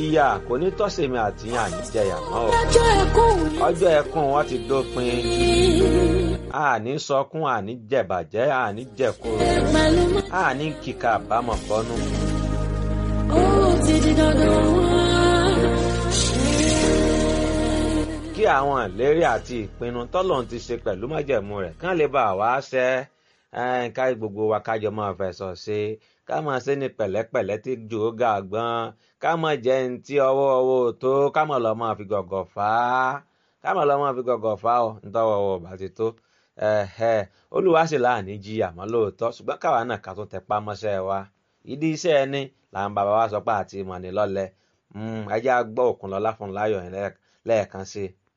ìyà kò ní tọ́sẹ̀mí àti àní jẹyà mọ́ o ọjọ́ ẹkún mi ọjọ́ ẹkún wọn ti dópin àní sọkún àní jẹ̀bàjẹ́ àní jẹ̀kúrò pẹ̀lú mọ́. àní kíkà àbámọ̀ bọ́nú. ó ti di dandan wá. kí àwọn ìlérí àti ìpinnu tọ́lọ́run ti ṣe pẹ̀lú májẹ̀mú rẹ̀ kán lè bá wa ṣẹ ẹ́, ká gbogbo wa kájọ máa fẹ̀sọ̀ ṣe ká máa ṣe ní pẹ̀lẹ́pẹ̀lẹ́ tí jò ó ga gbọ́n ká máa jẹ́ ní tí ọwọ́ ọwọ́ ò tó ká máa lọ máa fi gọ̀gọ̀ fà á ká máa lọ máa fi gọ̀gọ̀ fà á ọ̀ nítọ́wọ́ ọwọ́ bá ti tó ẹ̀hẹ́, olúwa sì láàní jí àmọ́ lóòótọ́ ṣùgbọ́n káwa náà ká tó tẹpá mọ́ṣẹ́ wa ìdí iṣẹ́ ẹni làwọn bàbá wa sọ pé àti ìmọ̀ ní lọ́lẹ̀ ẹjẹ́ á gbọ́ Òkúnlọ́lá fún láyọ̀ yẹn lẹ́ẹ̀kan sí i.